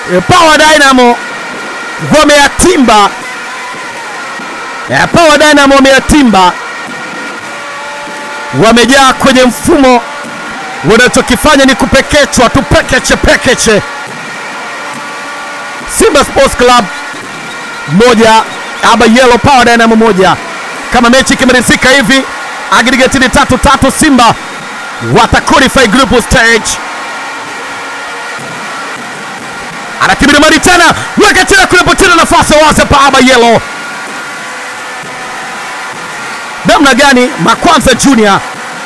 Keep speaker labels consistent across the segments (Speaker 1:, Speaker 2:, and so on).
Speaker 1: e, Power Dynamo wameyatimba e, Power Dynamo wameyatimba, wamejaa kwenye mfumo, wanachokifanya ni kupekechwa tu, pekeche pekeche. Simba Sports Club moja aba Yellow Power Dynamo moja. Kama mechi ikimalizika hivi aggregate ni tatu tatu, Simba wata qualify group stage. Anakibiri mari tena, weka tena kule, tena nafasi wazi hapa aba Yellow. Namna gani Makwanza Junior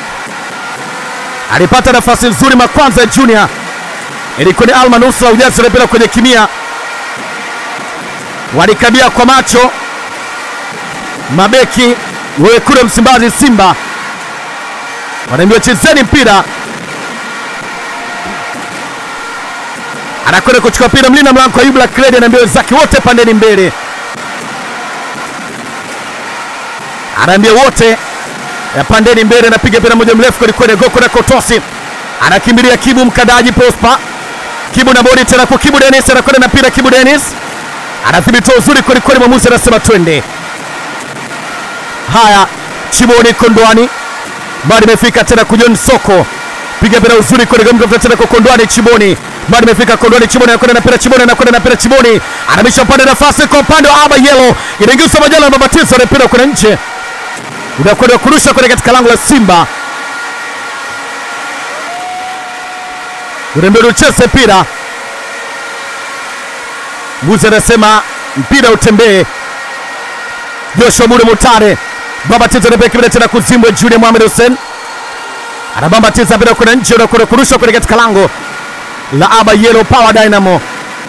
Speaker 1: alipata nafasi nzuri. Makwanza Junior ilikuwa ni Alma Nusra ujazi mpira kwenye kimia, walikabia kwa macho mabeki wekundu Msimbazi Simba wanaambiwa chezeni mpira, anakwenda kuchukua mpira mlinda mlango Ayubu Lakredi anaambia wenzake wote pandeni mbele, anaambia wote ya pandeni mbele, anapiga mpira moja mrefu kwelikweli, goko na kotosi, anakimbilia Kibu Mkadaji Prosper, Kibu na bodi tena kwa Kibu Dennis, anakwenda na mpira Kibu Dennis anadhibitiwa uzuri kwelikweli, mwamuzi anasema twende. Haya, Chimoni Kondwani bado imefika tena kujon Soko, piga mpira uzuri kweli, mtafuta tena kwa Kondwani Chimoni, bado imefika Kondwani Chimoni, anakwenda na mpira Chimoni, anakwenda na mpira Chimoni, anamisha upande nafasi kwa upande wa Aba Yellow, inaingizwa majala ya mabatizo na mpira kwenda nje, unakwenda kurusha kwenda katika lango la Simba. Unaambia ucheze mpira, mbuzi anasema mpira utembee. Joshua Mure Mutare bambatiza mpira kibele tena kuzimbwe. Junior Mohamed Hussein anabambatiza mpira kwenda nje, unakwenda kurusha kwenda katika lango la Aba Yellow Power Dynamo.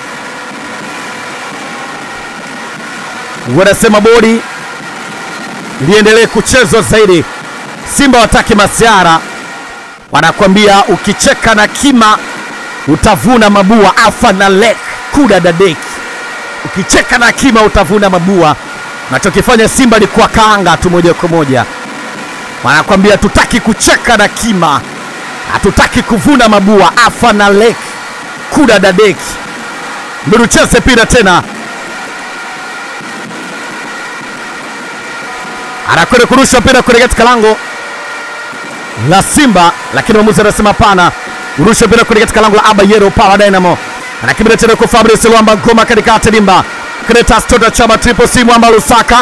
Speaker 1: Wanasema bodi liendelee kuchezwa zaidi. Simba wataki masiara, wanakwambia ukicheka na kima utavuna mabua. Afa na lek kuda dadeki, ukicheka na kima utavuna mabua. Nachokifanya Simba ni kuwakaanga tu moja kwa moja, wanakwambia hatutaki kucheka na kima, hatutaki kuvuna mabua. Afa na lek kuda dadeki, ndio tucheze pira tena anakwenda kurusha mpira kwenye katika lango la Simba, lakini mwamuzi anasema hapana, urusha mpira kwenye katika lango la Aba Yellow Power Dynamo. Anakimbia tena kwa Fabrice Luamba Ngoma katikati dimba, Kretas Tota Chama Triple C Mwamba Lusaka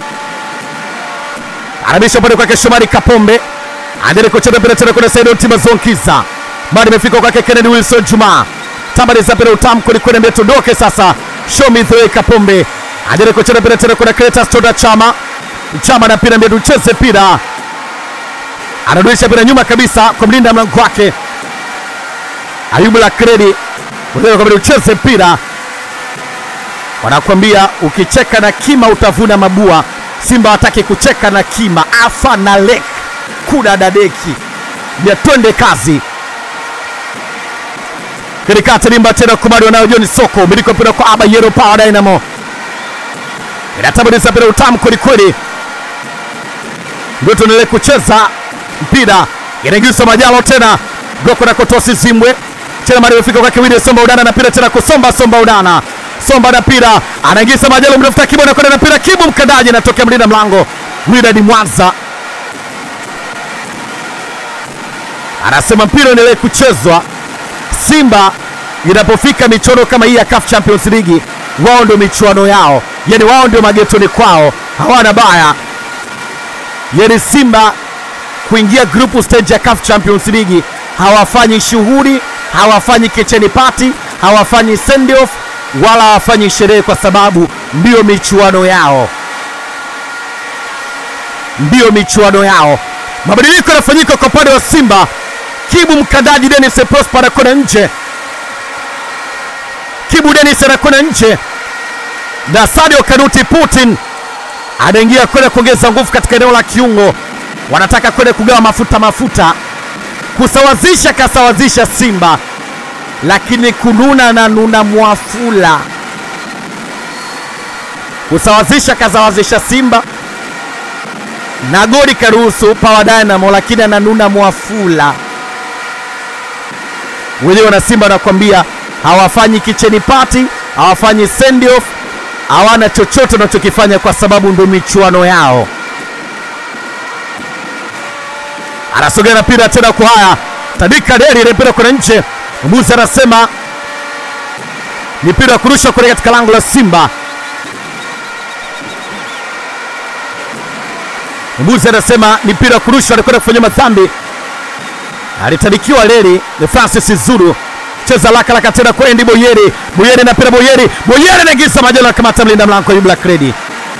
Speaker 1: anabisha upande kwake Shomari Kapombe, anajaribu kucheza mpira tena kwenye Said Otima Zonkiza, bado imefika kwake Kennedy Wilson Juma, tambaliza mpira utamu kwelikweli, ambia tuondoke sasa. Show me the way Kapombe anajaribu kucheza mpira tena kwenye Kretas Tota Chama Chama na mpira mbia tucheze mpira, anarudisha mpira nyuma kabisa kwa mlinda mlango wake Ayubu Lakredi, ucheze mpira. Wanakwambia ukicheka na kima utavuna mabua. Simba wataki kucheka na kima, afa na lek kuda dadeki bia, twende kazi katikati limba tena kubali wanayo John Soko, miliki mpira kwa Aba Yellow Power Dynamo, inatabadiza mpira utamu kwelikweli ndio tuendelee kucheza mpira, inaingizwa Majalo tena goko na kotosi Zimbwe tena mara imefika kwake Willy Somba Udana na mpira tena kusomba Somba Udana Somba na mpira anaingiza Majalo mtafuta Kibu na kwenda na mpira Kibu mkandaji anatokea mlinda mlango Widad Mwanza anasema mpira uendelee kuchezwa. Simba inapofika michuano kama hii ya CAF Champions League, wao ndio michuano yao, yani wao ndio magetoni kwao, hawana baya yani Simba kuingia group stage ya CAF Champions League hawafanyi shughuli, hawafanyi kitchen party, hawafanyi send off wala hawafanyi sherehe, kwa sababu ndiyo michuano yao, ndiyo michuano yao. Mabadiliko yanafanyika kwa upande wa Simba. Kibu mkandaji Dennis Prosper anakwenda nje, Kibu Dennis anakwenda nje na Sadio Kanuti Putin anaingia kwenda kuongeza nguvu katika eneo la kiungo. Wanataka kwenda kugawa mafuta mafuta, kusawazisha, kasawazisha Simba, lakini kununa na nuna mwafula. Kusawazisha, kasawazisha Simba na goli karuhusu Power Dynamo, lakini ananuna mwafula. Wenyewe wana Simba wanakwambia hawafanyi kicheni party, hawafanyi send off, hawana chochote wanachokifanya kwa sababu ndo michuano yao. Anasogea na mpira tena kwa haya Tandika Deri, ile mpira kuna nje. Mwamuzi anasema ni mpira wa kurusha kule katika lango la Simba. Mwamuzi anasema ni mpira wa kurusha, alikwenda kufanya madhambi, alitanikiwa Leri ni Francis Zuru cheza laka laka tena kwa Endi Boyeri. Boyeri na mpira Boyeri, Boyeri anaingiza majalo, anakamata mlinda mlango wa Yubla Kredi,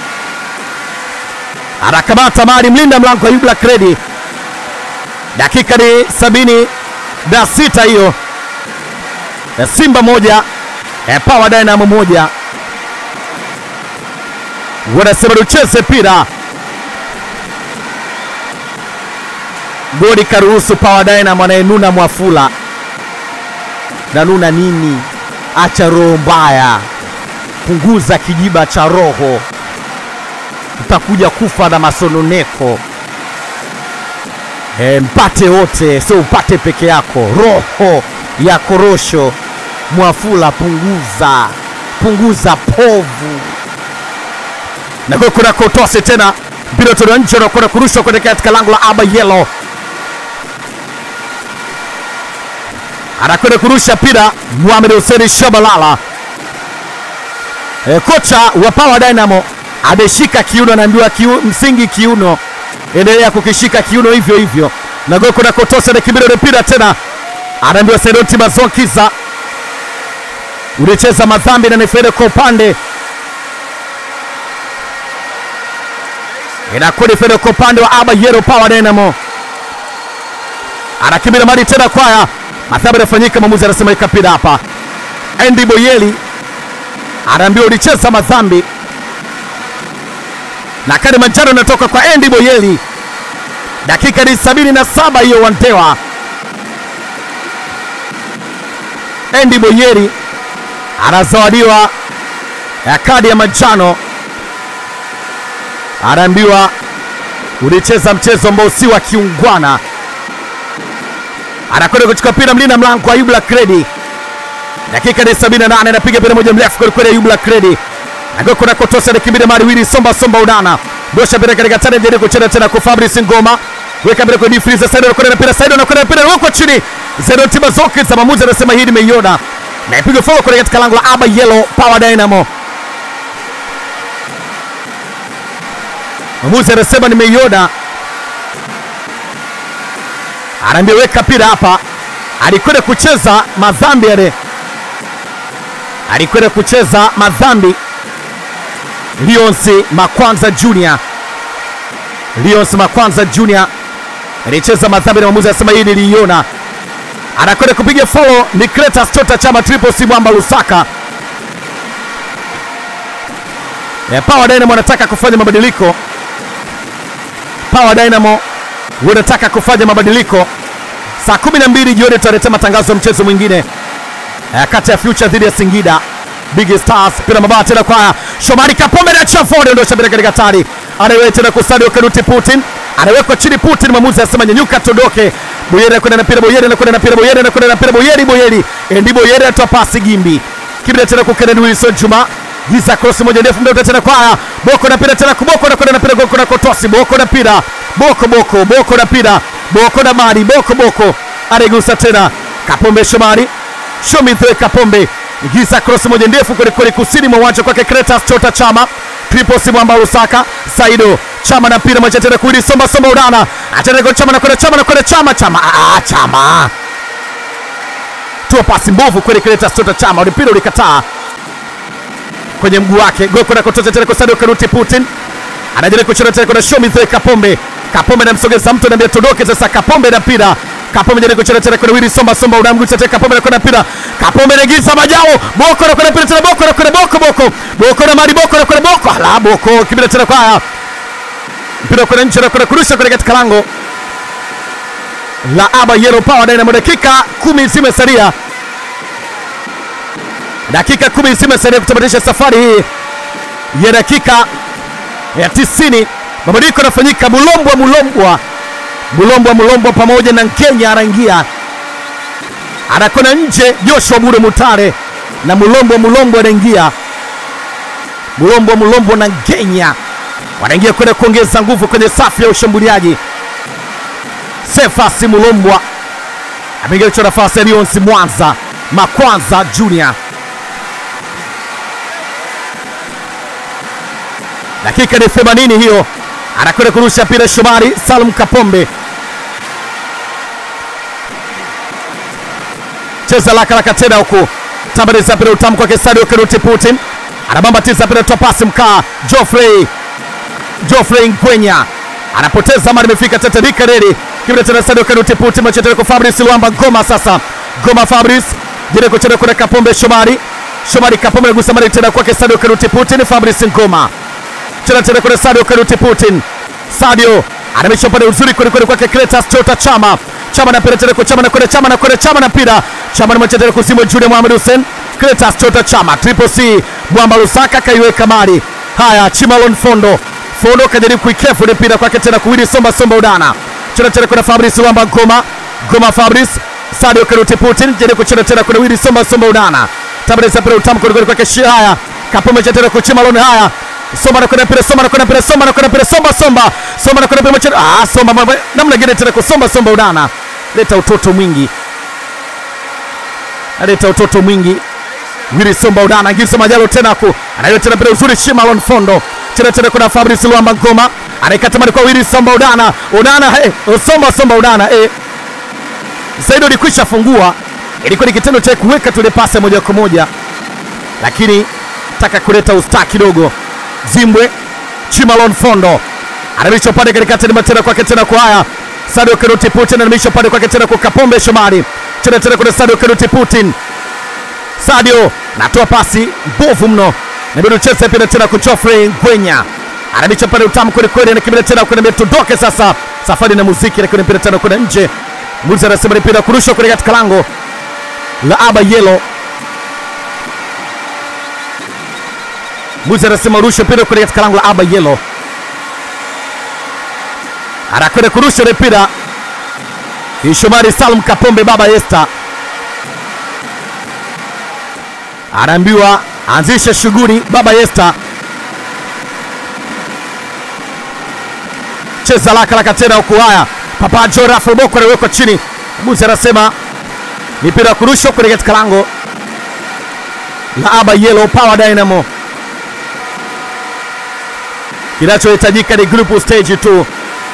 Speaker 1: anakamata mali mlinda mlango wa Yubla Kredi. Dakika ni sabini na sita hiyo, ya Simba moja ya Power Dynamo moja. Wanasema tucheze mpira goli karuhusu Power Dynamo anayenuna Mwafula nanuna nini? Acha roho mbaya, punguza kijiba cha roho, utakuja kufa na masononeko. E, mpate wote, sio upate peke yako. Roho ya korosho Mwafula, punguza punguza povu na kwa kuna kotose tena mpira toka nje na kwenda kurushwa kuelekea katika lango la Aba Yellow. anakwenda kurusha mpira Mohamed Hussein Shabalala. E, kocha wa Power Dynamo ameshika kiuno, anaambiwa kiu, msingi kiuno, endelea kukishika kiuno hivyo hivyo. na goko na kotosa na kibira ule mpira tena, anaambiwa Saidoti Mazonkiza, ulicheza madhambi na nifere kwa upande inakuwa ni fedha kwa upande wa Aba Yero Power Dynamo, anakimbia mali tena kwaya madhambi yanafanyika, mwamuzi anasema ikapira hapa. Andy Boyeli anaambiwa ulicheza madhambi, na kadi manjano inatoka kwa Andy Boyeli. Dakika ni sabini na saba hiyo, Wandewa Andy Boyeli anazawadiwa ya kadi ya manjano, anaambiwa ulicheza mchezo ambao si wa kiungwana anakwenda kuchukua mpira mlinda mlango wa Yubla Kredi. Dakika ni 78, anapiga mpira moja mrefu kweli kweli Yubla Kredi. Agoko na kotosa anakimbia mali wili somba somba udana. Dosha mpira katika tani jaribu kucheza tena kwa Fabrice Ngoma. Weka mpira kwa Difriza Saido anakwenda mpira Saido anakwenda mpira wako chini. Zero tiba zote za maamuzi anasema hii nimeiona. Na ipiga foul kule katika lango la Aba Yellow Power Dynamo. Maamuzi anasema nimeiona anaambia weka mpira hapa. Alikwenda kucheza madhambi yale, alikwenda kucheza madhambi. Lions Makwanza Junior, Lions Makwanza Junior alicheza madhambi na mwamuzi anasema hii niliiona. Anakwenda kupiga follow ni Cletus Tota Chama Triple C Mwamba Lusaka. E, Power Dynamo wanataka kufanya mabadiliko. Power Dynamo wanataka kufanya mabadiliko. Saa 12 jioni tutaletea matangazo ya mchezo mwingine eh, kati ya Future dhidi ya Singida Big Stars. Pira mabaya tena kwa Shomari Kapombe na Chaford ndio shabiri katika hatari. Anaweka tena kwa Sadio Kanuti Putin. Anawekwa chini Putin, mwamuzi anasema nyanyuka todoke. Boyeri anakwenda na pira, Boyeri anakwenda na pira, Boyeri anakwenda na pira, Boyeri Boyeri. Endi Boyeri atoa pasi Gimbi. Kibira tena kwa Kennedy Wilson Juma. Giza cross moja ndefu ndio tena kwa Boko na pira tena kuboko na kwenda na pira Boko na Kotosi, Boko na pira. Boko Boko, Boko na pira. Boko na Mari, Boko Boko. Aregusa tena. Kapombe Shomari. Shomithe Kapombe. Giza cross moja ndefu kweli kweli kusini mwa uwanja kwake Kretas Chota Chama. Triple C Mwamba Lusaka. Saido. Chama na mpira moja tena kuili somba somba udana. Atenda kwa Chama na kwenda Chama na kwenda Chama Chama. Ah, Chama. Tua pasi mbovu kweli Kretas Chota Chama. Ule mpira ulikataa kwenye mguu wake. Goko na kotoza tena kwa Sadio Kanuti Putin. Anajaribu kuchora tena kwa Shomithe Kapombe. Kapombe anamsogeza mtu anambia todoke sasa. Kapombe na mpira Kapombe anajaribu kuchora tena kwa Willy Somba Somba unamgusa tena Kapombe anakwenda mpira. Kapombe anaingiza majao. Boko anakwenda mpira tena Boko anakwenda Boko Boko. Boko na Mari Boko anakwenda Boko. Ala Boko kibira tena kwa mpira kwa nje anakwenda kurusha kwenye katika lango la Aba Yellow Power Dynamo. Dakika 10 zimesalia. Dakika 10 zimesalia kutamatisha safari hii ya dakika ya 90. Mabadiliko yanafanyika. Mulombwa Mulombwa Mulombwa Mulombwa pamoja na Nkenya anaingia, anakwenda nje. Joshua Bure Mutare na Mulombo Mulombo anaingia, Mulombo Mulombo na Ngenya wanaingia kwenda kuongeza nguvu kwenye safu ya ushambuliaji. Sefasi Mulombwa ameingia kuchukua nafasi ya Lionsi Mwanza Makwanza Junior. Dakika ni 80 hiyo, anakwenda kurusha mpira Shomari Salum Kapombe, cheza lakalaka tena huku tambariza mpira utamu kwake Sadio Kanuti Putin anabambatiza mpira toa pasi mkaa Geoffrey Geoffrey Ngwenya anapoteza mali, imefika Teterika Redi kibira tena Sadio Kanuti Putin machetele kwa Fabrice Luamba Ngoma sasa Ngoma Fabrice jile kucheza kuna Kapombe Shomari Shomari Kapombe nagusa mali tena kwake Sadio Kanuti Putin Fabrice Ngoma cheza tena kuna Sadio Kanuti Putin Sadio anamisha upande uzuri kweli kweli kwake Cletus Chota Chama Chama na mpira tena kwa Chama na kwenda Chama na kwenda Chama na mpira Chama na mchezo kusimu Jude Mohamed Hussein Cletus Chota Chama Triple C Mwamba Lusaka kaiweka mali haya Chimalon Fondo Fondo kajaribu kuikefu ile mpira kwake tena kuwili Somba Somba Udana cheza tena kuna Fabrice Luamba Ngoma Ngoma Fabrice Sadio Kanuti Putin jaribu kucheza tena kuna wili Somba Somba Udana tabeleza mpira utamu kweli kweli kwake Shia haya Kapombe cha tena kwa Chimalon haya Somba na kwenda mpira Somba na kwenda mpira Somba na kwenda mpira Somba Somba Somba na kwenda mpira mchezo ah Somba mambo- namna gani tena kwa Somba Somba Udana leta utoto mwingi aleta utoto mwingi Willy Somba Udana Ngisa Majalo tena ku anayota tena mpira uzuri Shimalon Fondo tena tena kuna Fabrice Luamba Ngoma anaikata mali kwa Willy Somba Udana Udana hey, Somba Somba Udana eh Saido alikwisha fungua, ilikuwa ni kitendo cha kuweka tule pasi moja kwa moja, lakini taka kuleta usta kidogo. Zimbwe Chimalon Fondo anamisha upande katikati, ni tena kwake tena kwa haya Sadio Kanuti Putin anamisha upande kwake tena kwa Kapombe Shomari tena tena kuna Sadio Kanuti Putin Sadio natoa pasi mbovu mno, nabidi ucheze pia tena kwa Geoffrey Ngwenya anamisha pale utamu kweli kweli, anakimbia tena kwenda tudoke sasa, safari na muziki, lakini mpira tena kwenda nje. Mbuzi anasema ni mpira kurushwa kule katika lango la Aba Yelo. Mbuzi anasema rusha mpira kule katika lango la Aba Yelo, anakwenda kurusha ile mpira ni Shomari Salum Kapombe baba Esther anaambiwa anzisha shughuli baba Esther, cheza laka laka tena huku. Haya, Papa Jo Rafael Boko anawekwa chini. Musa anasema ni mpira wa kurushwa kule katika lango la Aba Yellow Power Dynamo. Kinachohitajika ni group stage tu.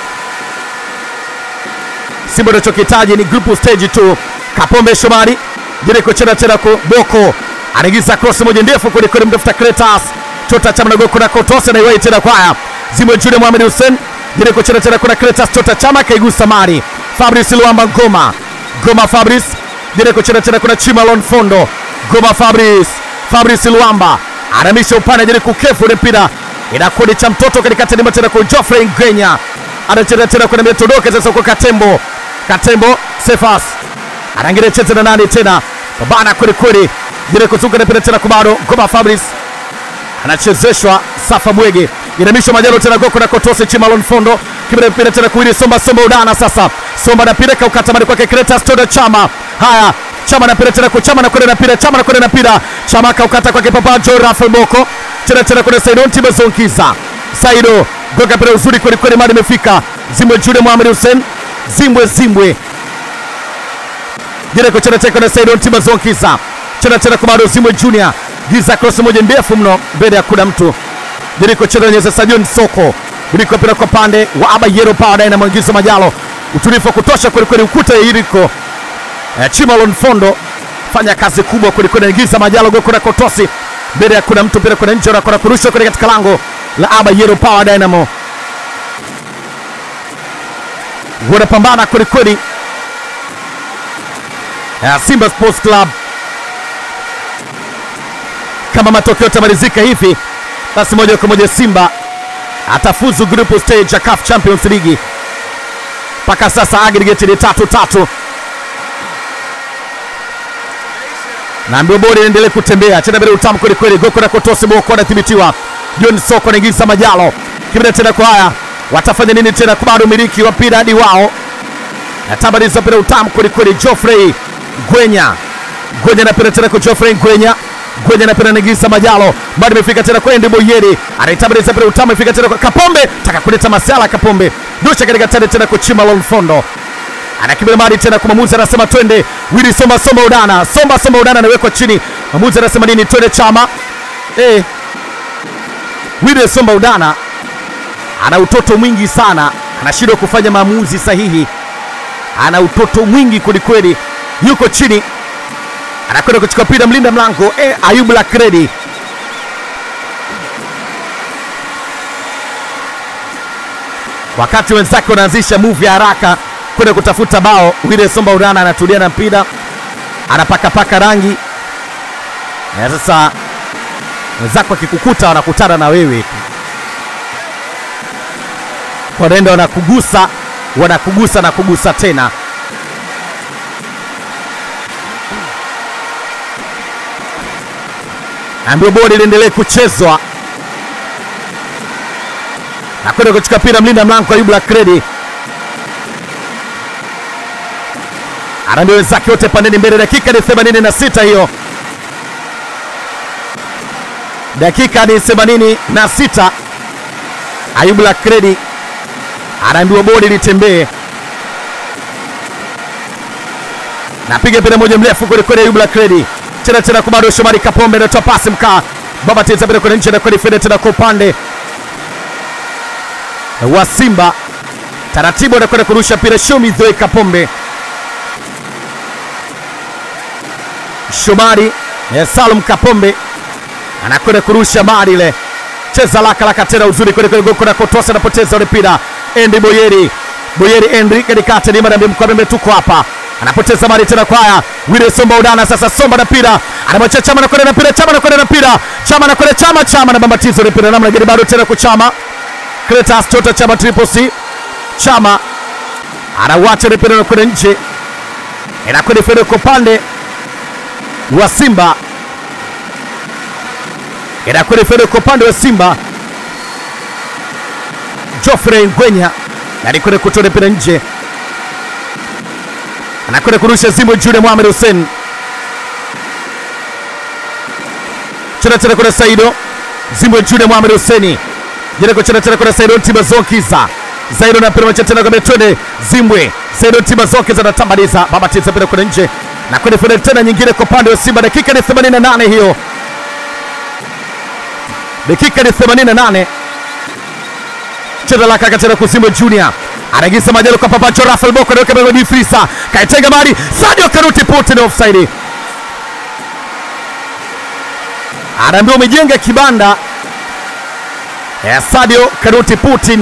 Speaker 1: Simba anachokihitaji ni group stage tu. Kapombe Shomari Jereko chena tena kwa Boko anaingiza cross moja ndefu kule kule, mtafuta Kretas Chota Chama na Goko na Kotosa na iwai tena kwaya Zimwe Jude Mohamed Hussein Jereko chena tena kuna Kretas Chota Chama kaigusa mari Fabrice Luamba Ngoma Ngoma Fabrice Jereko chena tena kuna Chimalon Fondo Ngoma Fabrice Fabrice Luamba anamisha upande jeri kukefu ile mpira inakuwa ni cha mtoto katikati ni tena kwa Geoffrey Ngwenya anacheza tena kuna metodoke sasa kwa Katembo Katembo Sefas anaingia cheza na nani tena babana kweli kweli jere kuzunga na pira tena kubado Ngoma Fabrice anachezeshwa Safa Bwege inamishwa Majalo tena Goko na Kotose Chimalon Fondo kibira pira tena kuili Somba Somba Udana sasa Somba na pira kaukata mali kwake Kretas Toda Chama haya Chama na pira tena kwa Chama na kwenda na pira Chama na kwenda na pira Chama kaukata kwake Papa Jo Rafael Boko tena tena kuna Saidon Tibezonkiza Saido goka pira uzuri kweli kweli mali imefika Zimbwe Jude Mohamed Hussein Zimbwe Zimbwe Jereko chana cheka na Saidon Tibezonkiza chana chana kwa bado Zimbwe Junior giza cross moja ndefu mno mbele ya kuna mtu Jeriko chana nyesa Sajon Soko Jeriko pira kwa pande wa Aba Yero Power Dynamo ingiza Majalo utulivu wa kutosha kweli kweli ukuta ya Iriko eh, Chimalon Fondo fanya kazi kubwa kweli kweli ingiza Majalo goko na Kotosi mbele ya kuna mtu pira kuna nje na kuna kurusha kweli katika lango la Aba Yero Power Dynamo wanapambana kweli kweli ya Simba Sports Club. Kama matokeo yatamalizika hivi, basi moja kwa moja Simba atafuzu group stage ya CAF Champions League. Mpaka sasa aggregate ni tatu tatu, na mbio bodi inaendelea kutembea tena bila utamu kweli kweli. Goko na Kotosi Boko anathibitiwa, John Soko anaingiza Majalo kibida tena kwa haya, watafanya nini tena? Bado umiliki wa mpira hadi wao natabariza mpira utamu kweli kweli. Geoffrey Gwenya Gwenya anapenda tena kwa Geoffrey Gwenya Gwenya anapenda Negisa Majalo bado imefika tena kwa Andy Boyeri anaitabiriza pale utamu imefika tena kwa Kapombe taka kuleta masala Kapombe dosha katika tende tena kwa Chima Lolfondo anakimbia mali tena kwa mwamuzi anasema twende Willy Somba Somba Udana Somba Somba Udana anawekwa chini mwamuzi anasema nini twende Chama eh Willy Somba Udana ana utoto mwingi sana anashindwa kufanya maamuzi sahihi ana utoto mwingi kwelikweli yuko chini anakwenda kuchukua pira mlinda mlango eh, Ayubu Lakredi wakati wenzake wanaanzisha move ya haraka kwenda kutafuta bao. Wile Somba Urana anatulia na mpira anapakapaka rangi na sasa wenzako akikukuta wanakutana na wewe tu, wanaenda wanakugusa, wanakugusa na kugusa tena. Ambio bodi liendelee kuchezwa na kwenda kuchukua pira mlinda mlango Ayubu Lakredi anaambia wenzake wote pandeni mbele. Dakika ni 86 hiyo, dakika ni 86. Ayubu Lakredi anaambiwa bodi litembee, napiga mpira moja mrefu kwelikweli. Ayubu Lakredi tena tena kwa bado Shomari Kapombe anatoa pasi mkaa baba teza mpira kwenye nje na kweli fede tena kwa upande wa Simba taratibu anakwenda kurusha mpira Shomi Dhoe Kapombe Shomari eh, Salum Kapombe anakwenda kurusha mali ile, cheza laka laka tena uzuri kweli kweli, goko na kotosa anapoteza ule mpira. Endi Boyeri Boyeri Endi katikati ni madambi mkwame tuko hapa, anapoteza mali tena kwa haya Wile Somba Udana sasa, Somba na mpira anamwacha Chama anakwenda na mpira, Chama anakwenda na mpira, Chama anakwenda Chama, Chama na bambatizo ule mpira namna gani, bado tena kwa Chama Kretas Tota Chama Triple C Chama anawacha ule mpira unakwenda nje, inakwenda fede kwa upande wa Simba inakwenda fede kwa upande wa Simba. Geoffrey Ngwenya alikwenda kutoa mpira nje, anakwenda kurusha Zimbwe Jude Mohamed Hussein cheza tena kuna Saido Zimbwe Jude Mohamed Hussein jana kucheza tena kuna Saido Tibazokiza Saido na mpira macha tena kwa twende Zimbwe Saido Tibazokiza anatambaliza baba tiza mpira kuna nje na kwenda fede tena nyingine kwa upande wa Simba. Dakika ni 88 hiyo, dakika ni 88. Cheza la kaka tena kusimba Junior anaingiza majalo kwa Papacho Rafael Boko anaweka mbele ni Frisa kaitenga mali Sadio Karuti Putin offside, anaambiwa umejenga kibanda ya Sadio Karuti Putin.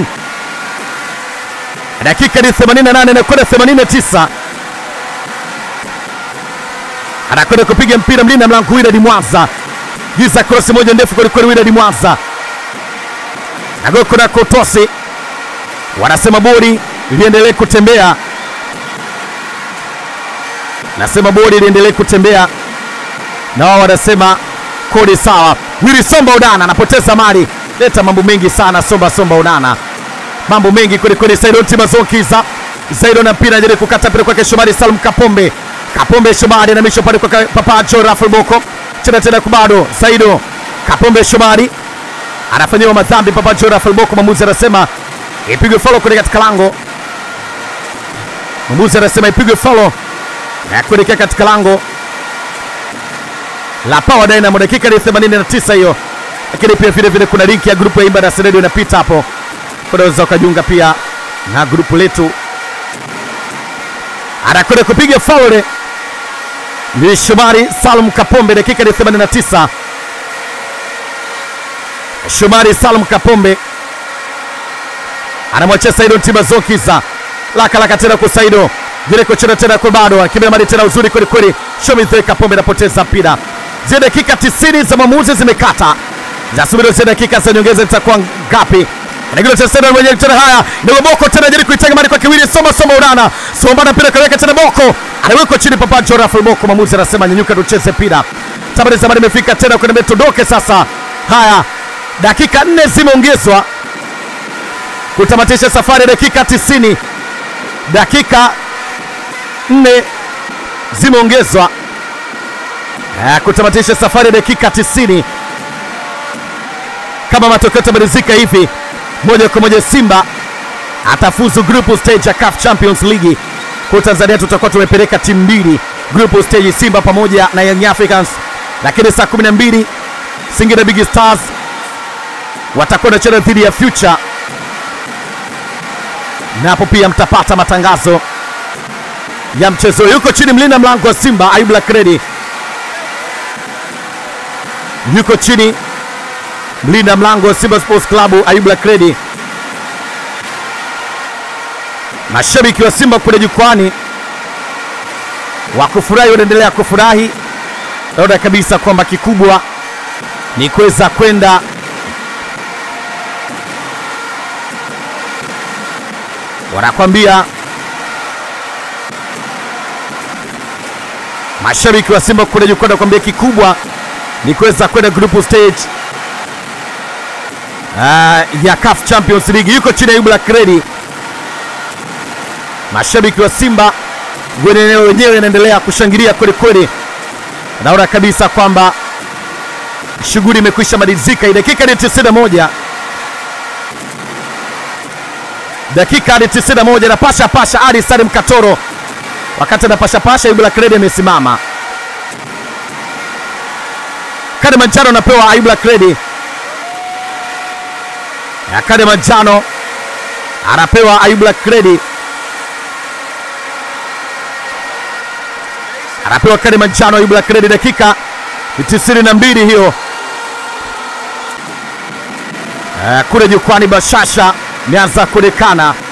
Speaker 1: Dakika ni 88 na kwenda 89 anakwenda kupiga mpira mlinda mlango Wilad Mwanza, giza krosi moja ndefu kwelikweli. Wilad Mwanza nagoko na kotosi, wanasema bodi liendelee kutembea, nasema bodi liendelee kutembea, na wao wanasema kodi sawa. Willy Somba Udana anapoteza mali, leta mambo mengi sana. Somba Somba Udana, mambo mengi kwelikweli. Saidon Timazokiza, Saidon na mpira ajaribu kukata mpira kwake Shomari Salum Kapombe Kapombe Shomari anamisha pale kwa Papacho Rafael Boko cheza tena kubado Saido Kapombe Shomari anafanyiwa madhambi Papacho Rafael Boko. Mwamuzi anasema ipigwe follow kwenye katika lango. Mwamuzi anasema ipigwe follow na kuelekea katika lango la Power Dynamo. Dakika ni 89 hiyo, lakini pia vile vile kuna link ya grupu ya Imba na Seredo inapita hapo, unaweza ukajiunga pia na grupu letu. Anakwenda kupiga faul ni Shomari Salum Kapombe, dakika ni 89. Shomari Salum Kapombe anamwachia Saido Tibazokiza laka laka tena kwa Saido Jereko chena tena kwa bado akibeba mali tena uzuri kweli kweli. Shomari Kapombe anapoteza mpira. Zile dakika 90 za maamuzi zimekata, zasubiri zile dakika za nyongeza zitakuwa ngapi? Anagila tena tena mwenye tena haya ndio Boko tena jaribu kuitenga mali kwa Kiwili Soma Soma Urana Soma na mpira kaweka tena Boko anawekwa chini Papa Rafael Boko, mwamuzi anasema nyanyuka tucheze mpira. Tabari zamani imefika tena kwenye metodoke sasa. Haya, dakika nne zimeongezwa kutamatisha safari ya dakika 90, dakika nne zimeongezwa eh, kutamatisha safari ya dakika 90 kama matokeo yatamalizika hivi moja kwa moja simba atafuzu group stage ya CAF Champions League kwa Tanzania tutakuwa tumepeleka timu mbili group stage Simba pamoja na Young Africans lakini saa 12 Singida Big Stars watakuwa wanacheza dhidi ya Future napo pia mtapata matangazo ya mchezo yuko chini mlinda mlango wa Simba Ayub Lakredi yuko chini mlinda mlango wa Simba Sports Club Ayub Lakredi mashabiki wa Simba kule jukwani wa kufurahi wanaendelea kufurahi, naona kabisa kwamba kikubwa ni kuweza kwenda wanakwambia mashabiki wa Simba kule jukwani wanakwambia kikubwa ni kuweza kwenda group stage uh, ya CAF Champions League. Yuko chini ya Ayub Lakredi mashabiki wa Simba kwenye eneo wenyewe inaendelea kushangilia kweli kweli. Naona kabisa kwamba shughuli imekwisha malizika. Dakika ni 91, dakika ni 91, na pasha pasha Ali Salim Katoro, wakati anapasha pasha, Ayub Lakredi amesimama. Kadi manjano anapewa Ayub Lakredi, ya kadi manjano anapewa Ayub Lakredi. anapewa kadi manjano Ayub Lakredi, dakika tisini na mbili hiyo. Uh, kule jukwani bashasha imeanza kuonekana